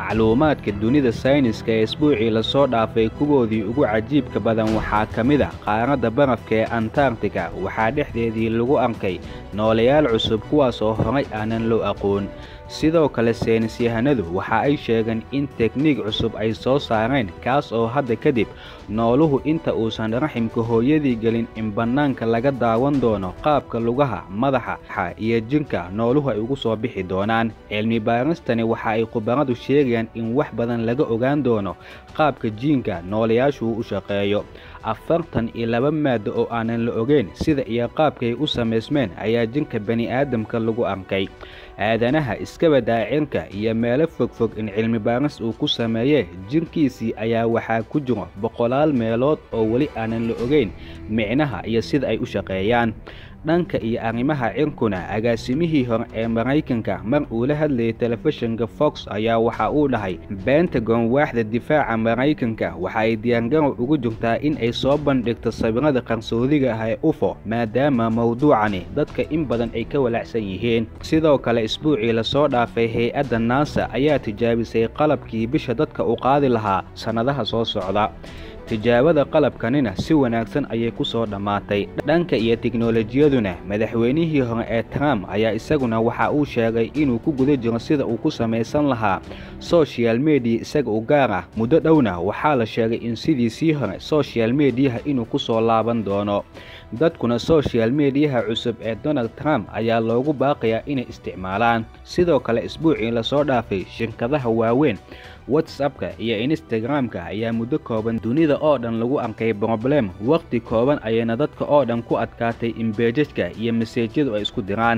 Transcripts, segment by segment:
macluumaadka dunida sayniska ee isbuucii lasoo dhaafay kuwoodii ugu cajiibka badan waxaa ka mid a qaaradda barafka ee antarctica waxaa dhexdeedii lagu arkay noolayaal cusub kuwaas oo horay aanan loo aqoon sidoo kale saynisyahanadu waxa ay sheegeen in tekniik cusub ay soo saareen kaas oo hadda kadib nooluhu inta uusan raximka hooyadii gelin in bannaanka laga daawan doono qaabka lugaha madaxa iyo jinka nooluhu ay ugu soo bixi doonaan cilmi baaristani waxa ay khubaradu sheegayaan in wax badan laga ogaan doono qaabka jiinka noolayaashu u shaqeeyo afartan iyo laba maado oo aanan la ogeyn sida iyo qaabkay u samaysmeen ayaa jinka bani'aadamka lagu arkay aadanaha iskaba daacirka iyo meelo fogfog in cilmi baaris uu ku sameeyee jinkiisii ayaa waxaa ku jiro boqolaal meelood oo weli aanan la ogeyn micnaha iyo sida ay u shaqeeyaan dhanka iyo arrimaha cirkuna agaasimihii hore ee maraykanka mar uu la hadlayay telefishinka fox ayaa waxa uu dhahay bentagon waaxda difaaca maraykanka waxa ay diyaargarow ugu jirtaa in ay soo bandhigto sawirada qarsoodiga ah ee ufo maadaama mawduucani dadka in badan ay ka walaacsan yihiin sidoo kale isbuucii lasoo dhaafay hay-adda naasa ayaa tijaabisay qalabkii bisha dadka u qaadi lahaa sannadaha soo socda tijaabada qalabkanina si wanaagsan ayay ku soo dhammaatay dhanka iyo teknolojiyaduna madaxweynihii hore ee trump ayaa isaguna waxa uu sheegay inuu ku guda jiro sida uu ku samaysan lahaa sochial mediya isaga u gaar ah muddo dhowna waxaa la sheegay in sidiisii hore sochial mediyaha inuu ku soo laaban doono dadkuna sochial mediyaha cusub ee donald trump ayaa loogu baaqayaa inay isticmaalaan sidoo kale isbuucii lasoo dhaafay shirkadaha waaweyn whatsappka iyo instagramka ayaa muddo kooban dunida oo dhan lagu arkay broblem wakhti kooban ayayna dadka oo dhan ku adkaatay in beejajka iyo maseejyadu ay isku diraan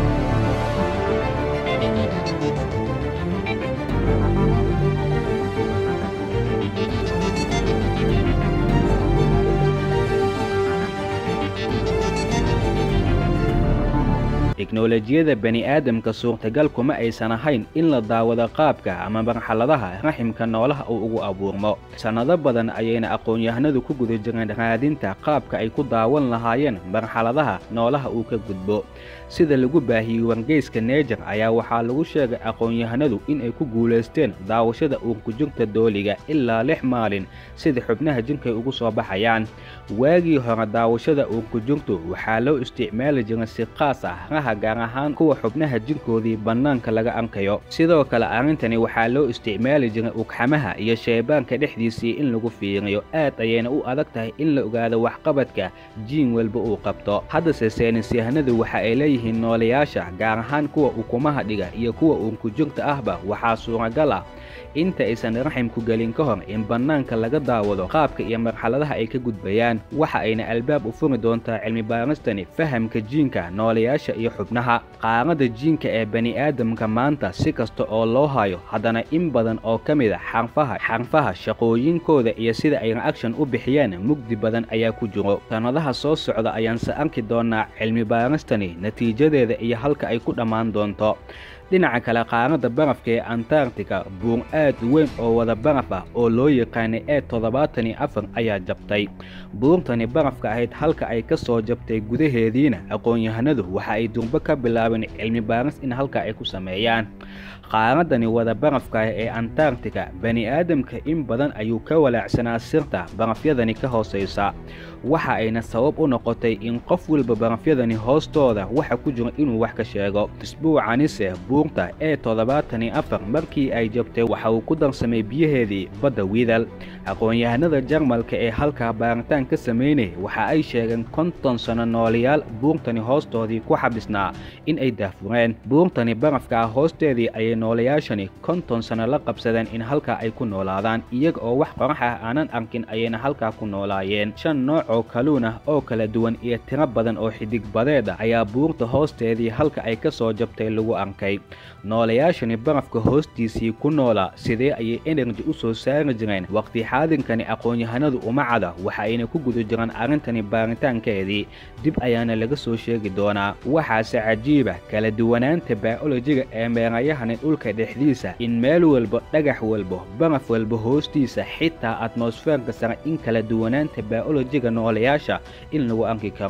teknolojiyada bani'aadamka suurtagal kuma aysan ahayn in la daawado qaabka ama marxaladaha raximka noolaha uu ugu abuurmo sannado badan ayayna aqoon-yahanadu ku guda jireen raadinta qaabka ay ku daawan lahaayeen marxaladaha noolaha uu ka gudbo sida lagu baahiyey wargeyska neejar ayaa waxaa lagu sheegay aqoon-yahanadu in ay ku guulaysteen daawashada uurkujirta dooliga ilaa lix maalin sida xubnaha jinkay ugu soo baxayaan waagii hore daawashada uurkujirtu waxaa loo isticmaali jiray si qaas ah raha gaar ahaan kuwa xubnaha jinkoodii bannaanka laga arkayo sidoo kale arrintani waxaa loo isticmaali jiray ugxamaha iyo sheebaanka dhexdiisii in lagu fiiriyo aad ayayna u adag tahay in la ogaado waxqabadka jiin walba uu qabto haddase saynisyahanadu waxa ay leeyihiin noolayaasha gaar ahaan kuwa ukumaha dhiga iyo kuwa uurkujirta ahba waxaa suuragal ah inta aysan raximku gelin ka hor in bannaanka laga daawado qaabka iyo marxaladaha ay ka gudbayaan waxa ayna albaab u furi doontaa cilmi baaristani fahamka jiinka noolayaasha iyo xubnaha qaaradda jiinka ee bani'aadamka maanta si kasta oo loo hayo haddana in badan oo ka mid a xarfaha xarfaha shaqooyinkooda iyo sida ay reaction u bixiyaan mugdi badan ayaa ku jiro sannadaha soo socda ayaanse arki doonaa cilmi baaristani natiijadeeda iyo halka ay ku dhammaan doonto dhinaca kale qaaradda barafka ee antarctica buur aad weyn oo wada baraf ah oo loo yaqaanay ee toddobaatan iyo afar ayaa jabtay buurtani barafka ahayd halka ay ka soo jabtay gudaheediina aqoon-yahanadu waxa ay durbo ka bilaabeen cilmi baaris in halka ay ku sameeyaan qaaraddani wada barafka ah ee antarctica bani'aadamka in badan ayuu ka walaacsanaa sirta barafyadani ka hoosaysa waxa ayna sabab u noqotay in qof walba barafyadani hoostooda waxa ku jira inuu wax ka sheego isbuucanise buurta ee toddobaatan iyo afar markii ay jabtay waxa uu ku darsamay biyaheedii badda widal aqoon-yahanada jarmalka ee halkaa baaritaan ka samaynaya waxa ay sheegeen konton sano noolayaal buurtani hoostoodii ku xabisnaa in ay daafureen buurtani barafka ah hoosteedii ayay noolayaashani konton sano la qabsadeen in halkaa ay ku noolaadaan iyaga oo wax qorax ah aanan arkin ayayna halkaa ku noolaayeen shan nooc oo kaluun ah oo kala duwan iyo tiro badan oo xidig badeed ah ayaa buurta hoosteedii halka ay ka soo jabtay lagu arkay noolayaashani barafka hoostiisii ku noolaa sidee ayay enerji u soo saari jireen waqti xaadinkani aqoon-yahanadu uma cada waxa ayna ku guda jiraan arrintani baaritaankeedii dib ayaana laga soo sheegi doonaa waxaase cajiiba kala duwanaanta baa'olojiga ee meerayahani dhulka dhexdiisa in meel walba dhagax walba baraf walba hoostiisa xitaa atmosfeerka sare in kala duwanaanta baa'olojiga noolayaasha in lagu arki karo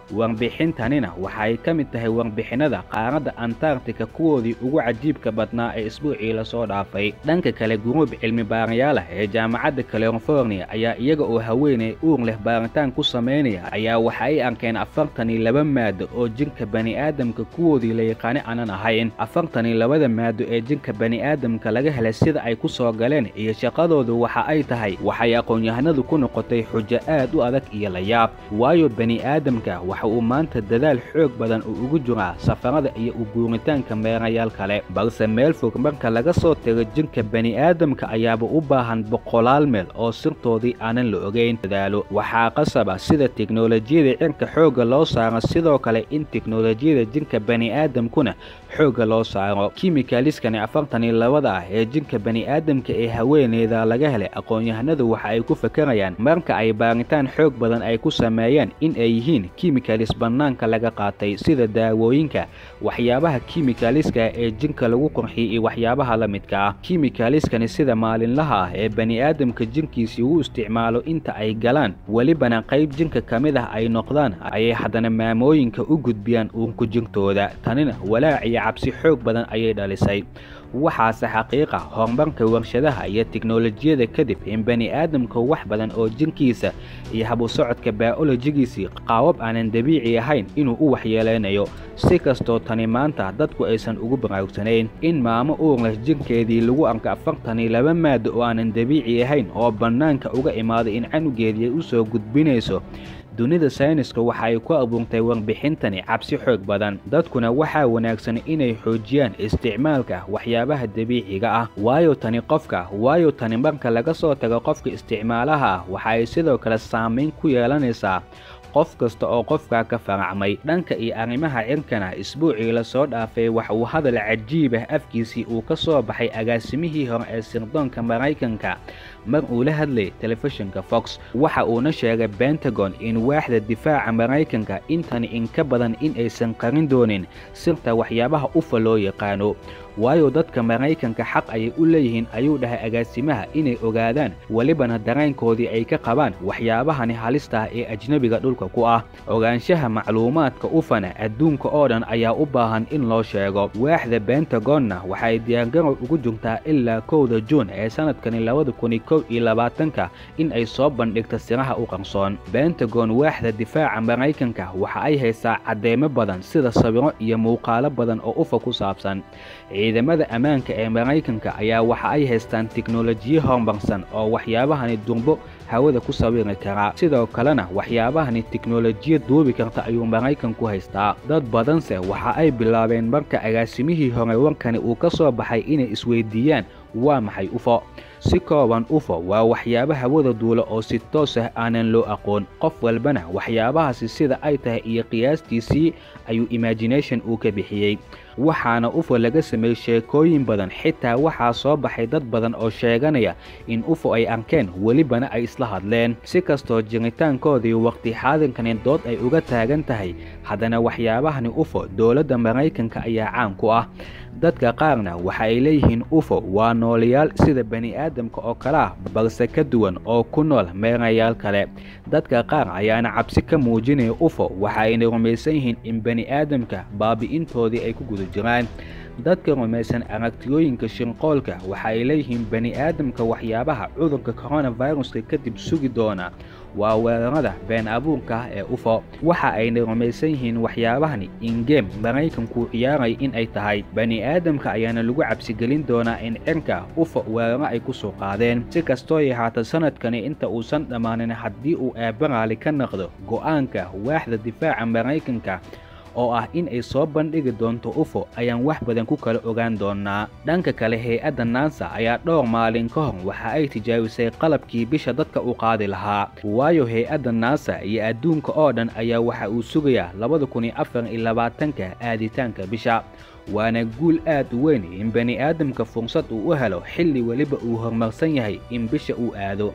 warbixintanina waxay ka mid tahay warbixinada qaaradda antarctica kuwoodii ugu cajiibka badnaa ee isbuucii lasoo dhaafay dhanka kale guruub cilmi baarayaalah ee jaamacadda california ayaa iyaga oo haweeney uur leh baaritaan ku samaynaya ayaa waxa ay arkeen afartan iyo laba maado oo jinka bani'aadamka kuwoodii la yaqaani aanan ahayn afartan iyo labada maado ee jinka bani'aadamka laga helay sida ay ku soo galeen iyo shaqadoodu waxa ay tahay waxay aqoon-yahanadu ku noqotay xujo aad u adag iyo layaab waayo bani'aadamka waxa uu maanta dadaal xoog badan uu ugu jiraa safarada iyo u guuritaanka meerayaal kale balse meel fog marka laga soo tago jinka bani'aadamka ayaaba u baahan boqolaal meel oo sirtoodii aanan la ogeyn dadaalo waxaa qasaba sida teknolojiyada cirka xoogga loo saaro sidoo kale in teknolojiyada jinka bani'aadamkuna xoogga loo saaro kimikaliskani afartan iyo labada ah ee jinka bani'aadamka ee haweeneyda laga helay aqoon-yahanadu waxa ay ku fakarayaan marka ay baaritaan xoog badan ay ku sameeyeen in ay yihiin kimikalis bannaanka laga qaatay sida daawooyinka waxyaabaha kimikaliska ee jinka lagu qurxiyay iyo waxyaabaha la midka ah kimikaliskani sida maalinlaha ah ee bani'aadamka jinkiisii uu isticmaalo inta ay galaan welibana qayb jinka ka mid ah ay noqdaan ayay haddana maamooyinka u gudbiyaan uurku jirtooda tanina walaac iyo cabsi xoog badan ayay dhalisay waxaase xaqiiqa horumarka warshadaha iyo teknolojiyada kadib in bani'aadamka wax badan oo jinkiisa iyo habusocodka baa'olojigiisii qaabab aanan dabiici ahayn inuu u waxyeeleynayo si kastoo tani maanta dadku aysan ugu baraarugsanayn in maamo uur leh jinkeedii lagu arko afartan iyo laba maado oo aanan dabiici ahayn oo bannaanka uga imaaday in canugeedii ay u soo gudbinayso dunida sayniska waxa ay ku abuurtay warbixintani cabsi xoog badan dadkuna waxaa wanaagsan inay xoojiyaan isticmaalka waxyaabaha dabiiciga ah waayo tani qofka waayo tani marka laga soo tago qofka isticmaalaha ah waxa ay sidoo kale saamayn ku yeelanaysaa qof kasta oo qofkaa ka faracmay dhanka iyo arrimaha cirkana isbuucii lasoo dhaafay waxa uu hadal cajiib ah afkiisii uu ka soo baxay agaasimihii hore ee sirdoonka maraykanka mar uu la hadlayay telefishinka fox waxa uuna sheegay bentagon in waaxda difaaca maraykanka intani in ka badan in aysan qarin doonin sirta waxyaabaha ufa loo yaqaano waayo dadka maraykanka xaq ayay u leeyihiin ayuu dhahay agaasimaha inay ogaadaan welibana dareenkoodii ay ka qabaan waxyaabahani halista ah ee ajnebiga dhulka ku ah ogaanshaha macluumaadka ufana adduunka oo dhan ayaa u baahan in loo sheego waaxda bentagonna waxay diyaargarow ugu jirtaa ilaa kowda juun ee sanadkani labada kun iyo kow iyo labaatanka in ay soo bandhigta siraha u qarsoon bentagon waaxda difaaca maraykanka waxa ay haysaa caddeemo badan sida sawiro iyo muuqaalo badan oo ufa ku saabsan ciidamada ammaanka ee maraykanka ayaa waxa ay haystaan tiknolojiyo horumarsan oo waxyaabahani durbo hawada ku sawiri karaa sidoo kalena waxyaabahani tiknolojiya duubi karta ayuu maraykanku haystaa dad badanse waxa ay bilaabeen marka agaasimihii hore warkani uu ka soo baxay inay isweydiiyaan waa maxay ufo si kooban ufo waa waxyaabo hawada duula oo si toos ah aanan loo aqoon qof walbana waxyaabahaasi sida ay tahay iyo qiyaastiisii ayuu imagination uu ka bixiyey waxaana ufo laga sameeyey sheekooyin badan xitaa waxaa soo baxay dad badan oo sheeganaya in ufo ay arkeen welibana ay isla hadleen si kastoo jiritaankoodii waqti xaadinkani dood ay uga taagan tahay haddana waxyaabahani ufo dowladda maraykanka ayaa caan ku ah dadka qaarna waxa ay leeyihiin ufo waa noolayaal sida bani'aadamka oo kale ah balse ka duwan oo ku nool meerayaal kale dadka qaar ayaana cabsi ka muujinaya ufo waxa ayna rumaysan yihiin in bani'aadamka baabi'intoodii ay ku guda jiraan dadka rumaysan aragtiyooyinka shinqoolka waxa ay leeyihiin bani'aadamka waxyaabaha cudurka koronaviruska kadib sugi doona waa weerarada been abuurka ah ee ufo waxa ayna rumaysan yihiin waxyaabahani ingeem maraykanku ciyaaraya in ay tahay bani'aadamka ayaana lagu cabsigelin doonaa in cirka ufo weeraro ay ku soo qaadeen si kastoo yahaata sanadkani inta uusan dhammaanin haddii uu eebaraali ka naqdo go'aanka waaxda difaaca maraykanka oo ah in ay soo bandhigi doonto ufo ayaan wax badan ku kala ogaan doonaa dhanka kale hay-adda naasa ayaa dhowr maalin ka hor waxa ay tijaabisay qalabkii bisha dadka u qaadi lahaa waayo hay-adda naasa iyo adduunka oo dhan ayaa waxa uu sugayaa labada kun iyo afar iyo labaatanka aaditaanka bisha waana guul aad u weyn in bani'aadamka fursad uu u helo xilli weliba uu horumarsan yahay in bisha uu aado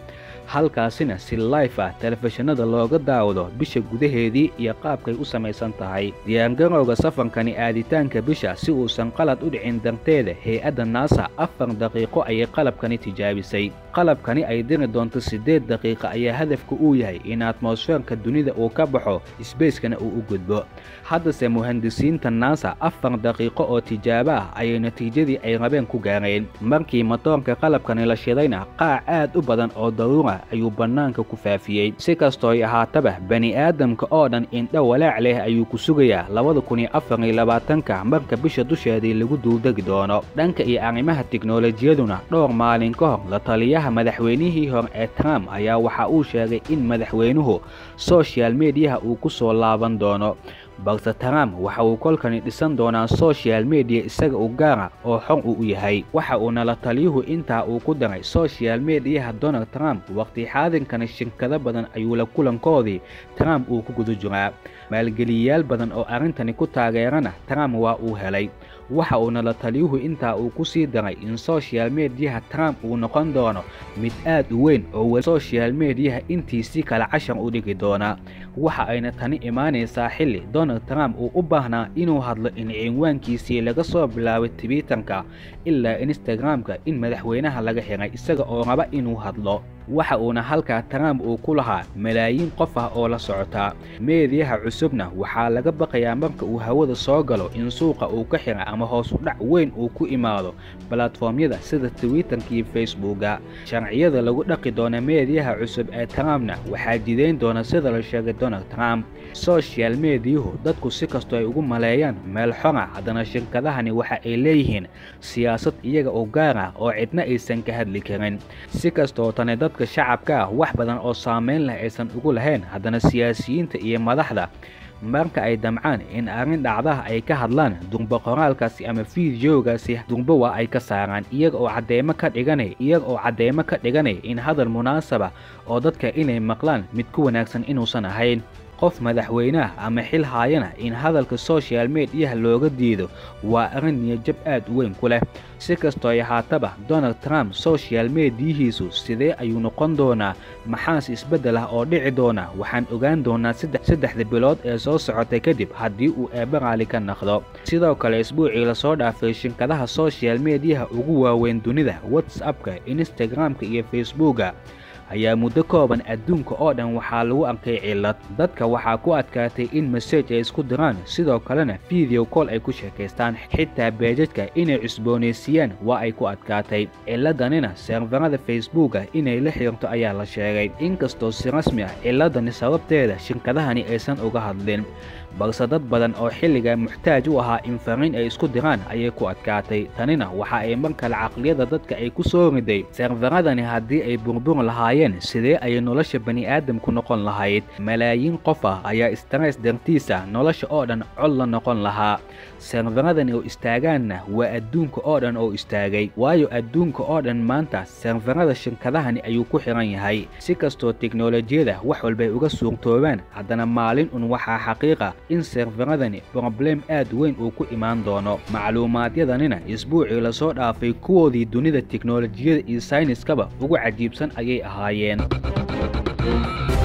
halkaasina si life ah telefishinada looga daawado bisha gudaheedii iyo qaabkay u samaysan tahay diyaargarowga safarkani aaditaanka bisha si uusan qalad u dhicin darteeda hay-adda naasa afar daqiiqo ayay qalabkani tijaabisay qalabkani ay diri doonto siddeed daqiiqa ayaa hadafka uu yahay in atmosfeerka dunida uu ka baxo sbacekana uu u gudbo haddase muhandisiinta naasa afar daqiiqo oo tijaabo ah ayay natiijadii ay rabeen ku gaareen markii matoorka qalabkani la shidayna qaac aad u badan oo daruura ayuu bannaanka ku faafiyey si kastooy ahaataba bani aadamka oo dhan indho walaac leh ayuu ku sugayaa labada kun iyo afar iyo labaatanka marka bisha dusheedii lagu duuldegi doono dhanka iyo arrimaha tiknolojiyaduna dhowr maalin ka hor la taliyaha madaxweynihii hore ee trump ayaa waxa uu sheegay in madaxweynuhu sochial mediyaha uu ku soo laaban doono balse trump waxa uu kolkani dhisan doonaa sochial mediya isaga u gaara oo xor uu u yahay waxa uuna la taliyuhu intaa uu ku daray sochial mediyaha donald trump waqti xaadinkani shirkado badan ayuu la kulankoodii trump uu ku guda jiraa maalgeliyayaal badan oo arrintani ku taageerana trump waa uu helay waxa uuna la taliyuhu intaa uu ku sii daray in sochial mediyaha trump uu noqon doono mid aad u weyn oo weli sochial mediyaha intiisii kale cashar u dhigi doonaa waxa ayna tani imaanaysaa xilli donald trump uu u baahnaa inuu hadlo in cinwaankiisii laga soo bilaabay twitterka ilaa instagramka in madaxweynaha laga xiray isaga oo raba inuu hadlo waxa uuna halkaa trump uu ku lahaa malaayiin qof ah oo la socotaa meediyaha cusubna waxaa laga baqayaa marka uu hawada soo galo in suuqa uu ka xira ama hoos u dhac weyn uu ku imaado balatfoomyada sida twitterka iyo facebooka sharciyada lagu dhaqi doona meediyaha cusub ee trumpna waxaa jidayn doona sida la sheegay donald trump sochial mediyuhu dadku si kastoo ay ugu maleeyaan meel xora haddana shirkadahani waxa ay leeyihiin siyaasad iyaga oo gaar ah oo cidna aysan ka hadli karin si kastoo tani dadka shacabka ah wax badan oo saamayn leh aysan ugu lahayn haddana siyaasiyiinta iyo madaxda marka ay damcaan in arrin dhacdaha ay ka hadlaan durba qoraalkaasi ama fideogaasi durba waa ay ka saaraan iyaga oo caddeemo ka dhiganay iyaga oo caddeemo ka dhiganay in hadal munaasaba oo dadka inay maqlaan mid ku wanaagsan inuusan ahayn qof madaxweyneah ama xil haayana in hadalka sochial mediyaha looga diido waa arrin niyajab aad u weyn ku leh si kastoo ay ahaataba donald trump sochial mediyihiisu sidee ayuu noqon doonaa maxaase isbeddel ah oo dhici doona waxaan ogaan doonaa saddexda bilood ee soo socotay kadib haddii uu eebbe raali ka naqdo sidoo kale isbuucii lasoo dhaafay shirkadaha sochial mediyaha ugu waaweyn dunida whatsappka instagramka iyo facebooka ayaa muddo kooban adduunka oo dhan waxaa lagu arkay cillad dadka waxaa ku adkaatay in masaj ay isku diraan sidoo kalena video call ay ku sheekaystaan xitaa beejadka inay cusboonaysiiyaan waa ay ku adkaatay cilladanina seerfarada facebooka inay la xirto ayaa la sheegay inkastoo si rasmi ah cilladani sababteeda shirkadahani aysan uga hadlin balse dad badan oo xilliga muxtaaj u ahaa in fariin ay isku diraan ayay ku adkaatay tanina waxa ay mar kale caqliyada dadka ay ku soo riday seerfaradani haddii ay burbur lahaayeen sidee ayay nolosha bani'aadamku noqon lahayd malaayiin qof ah ayaa stress dartiisa nolosha oo dhan cod la noqon lahaa seerfaradani oo istaagaanna waa adduunka oo dhan oo istaagay waayo adduunka oo dhan maanta seerfarada shirkadahani ayuu ku xiran yahay si kastoo teknolojiyada wax walbay uga suurtoobaan haddana maalin un waxaa xaqiiqa in seerfaradani broblem aad weyn uu ku imaan doono macluumaadyadanina isbuucii lasoo dhaafay kuwoodii dunida teknolojiyada iyo sayniskaba ugu cajiibsan ayay ahaayeen